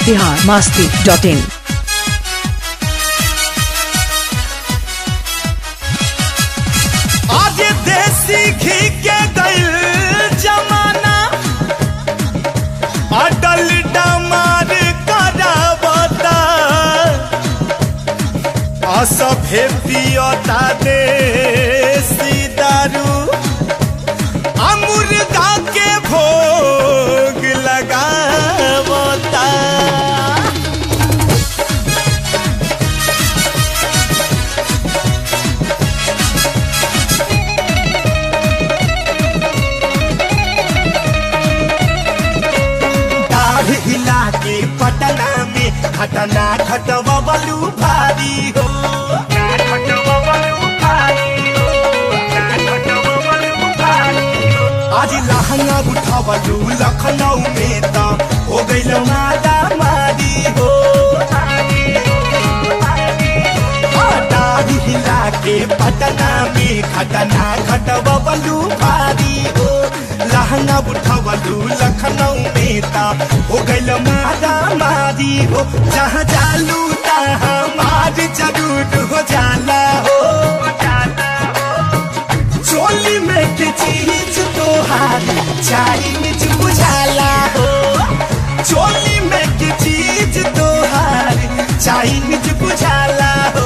Bihar masti dot इन आज देसी घी के गईल जमाना अटल डमार करावता असभे पियता देसी दारू आ मुर्गा के भोग लगावता दाढ़ हिला के पटना में घटना घटवलू भारी हो आज लहंगा उठवलू लखनऊ में तो हो गईल मारा मारी हो दाढ़ हिला के पटना में घटना घटवलू भारी हो लहंगा उठवलू लखनऊ में ता हो गईल मारा मारी हो जहाँ जालू तहाँ मार जरूर हो जाला हो चोली में के चीज तोहार चाइनीज बुझाला हो चोली में के चीज तोहार चाइनीज बुझाला हो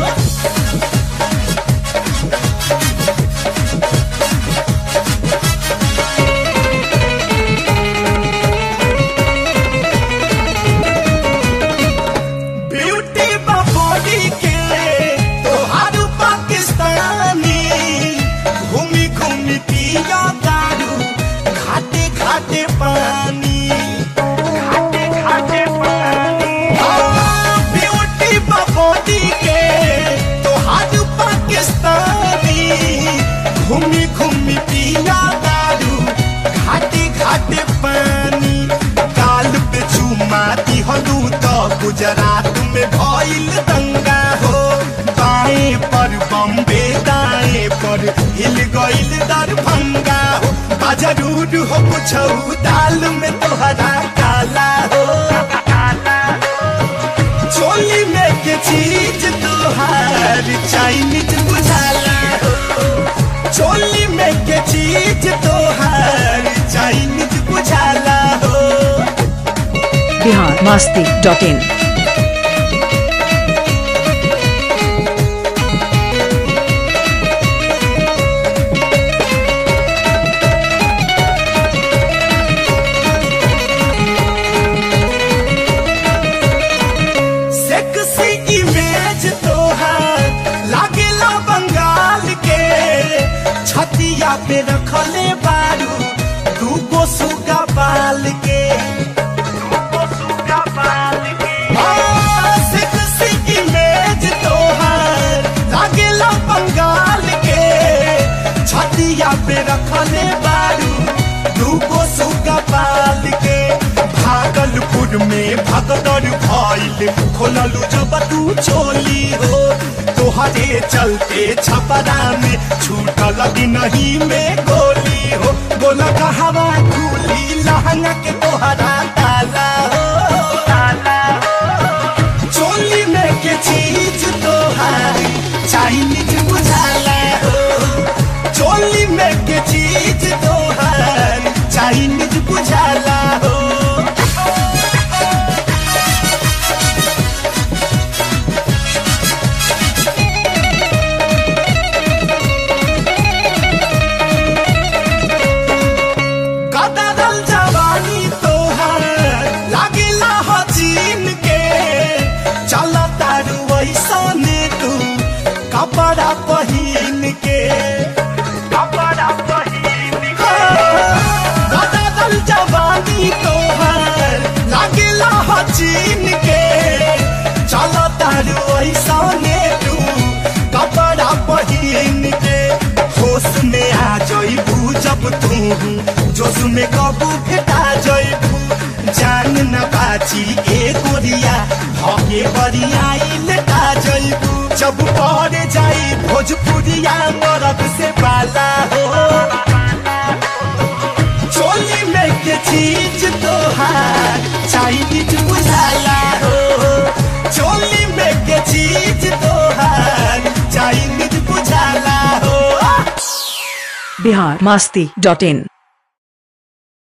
ब्यूटी बॉडी के तोहार पाकिस्तानी घूमी घूमी पिया दारू घाटे घाटे पानी घाटे घाटे पानी ब्यूटी बॉडी के तोहार पाकिस्तानी घूमी घूमी पिया दारू घाटे घाटे पानी काल पे चुमा दिहलू तो गुजरात में भइल दंगा हो बाएं पर बम्बे दाएं पर हिल गइल दरभंगा हो बा जरूर हो कुछ दाल में तोहरा काला हो चोली में के चीज तोहार चाइनीज बुझाला हो चोली में के चीज तोहार चाइनीज बुझाला हो Bihar masti dot in sexy image तोहार लागेला बंगाल के छतिया पे रखले बारू दूगो सुगा बाल के दूगो सुगा बाल के सेक्सी इमेज तोहार लागेला बंगाल के छतिया पे रखले बारू दूगो सुगा बाल के भागलपुर में भगदड़ भइल खोललू जब तू चोली हो तोहरे चलते छपरा में छूटल नहीं में गोली हो बोला कहवा खुली लहंगा के तोहरा ताला हो ताला हो चोली में के चीज तोहार चाइनीज बुझाला हो चोली में के चीज तोहार चाइनीज बुझाला हो कदरल जवानी तोहर लागिला हजीन के चल तारू ऐसने तू कपड़ा पहिन के कपड़ा पहिन के कदरल जवानी तोहर लागिला हजीन के चल तारू ऐसने तू कपड़ा पहिन के होश में आ जइबू जब तू जोश में कबू फेटा जइबू जान न बाची ए गोरिया हके बरियाई लेटा जइबू जब पड़ जाई भोजपुरिया मरद से पाला हो चोली में के चीज तोहार चाइनीज बुझाला हो चोली में के चीज तोहार चाइनीज बुझाला हो बिहार मस्ती डॉट इन